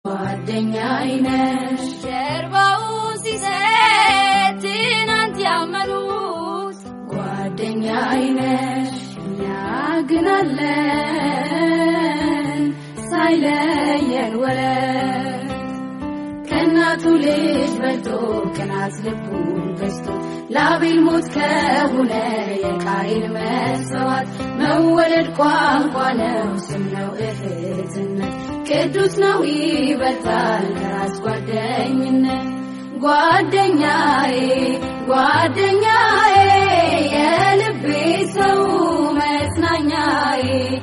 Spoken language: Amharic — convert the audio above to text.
ጓደኛዬ ነሽ ጀርባውን ሲሰጥ ትናንት ያመኑት ጓደኛዬ ነሽ እኛ ግን አለን ሳይለየን ወረት ከእናቱ ልጅ በልጦ ቅናት ልቡን ገዝቶ ለአቤል ሞት ከሆነ የቃይል መስዋዕት መወለድ ቋንቋ ነው ስም ነው እህትነት ቅዱስ ነው ይበልጣል ከራስ ጓደኝነት ጓደኛዬ ጓደኛዬ የልቤ ሰው መጽናኛዬ